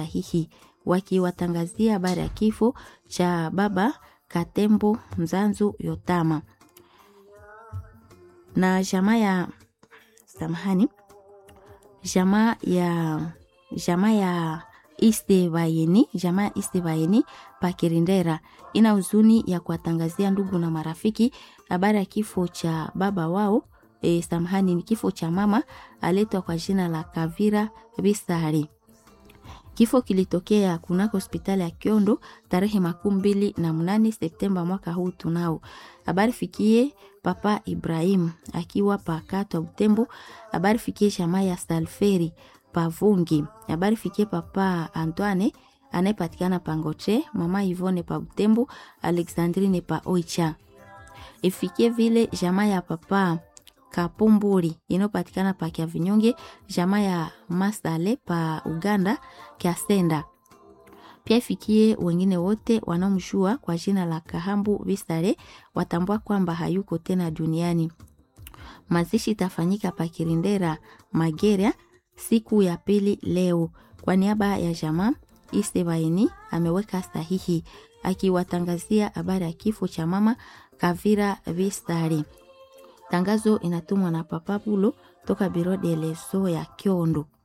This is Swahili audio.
sahihi wakiwatangazia habari ya kifo cha baba Katembo Mzanzu Yotama na jamaa ya samahani, jamaa ya jamaa ya Istebayeni, jamaa ya Istebayeni Pakirindera ina huzuni ya kuwatangazia ndugu na marafiki habari ya kifo cha baba wao. E, samahani, ni kifo cha mama aletwa kwa jina la Kavira Bisari. Kifo kilitokea kunako hospitali ya Kiondo tarehe makumi mbili na mnane Septemba mwaka huu. Tunao habari fikie papa Ibrahim akiwa pakatwa Butembo. Habari fikie jamaa ya Salferi Pavungi. Habari fikie papa Antoine anayepatikana Pangoche, mama Ivone pa Butembo, Alexandrine pa Oicha. Ifikie vile jamaa ya papa Kapumburi inayopatikana pa Kya Vinyonge, jamaa ya Masale pa Uganda Kyasenda. Pia ifikie wengine wote wanaomjua kwa jina la Kahambu Visare, watambua kwamba hayuko tena duniani. Mazishi itafanyika pa Kirindera Mageria siku ya pili leo. Kwa niaba ya jamaa Isebaini ameweka sahihi akiwatangazia habari ya kifo cha mama Kavira Visare. Tangazo inatumwa na Papa Pulo toka Biro de Leso ya Kiondo.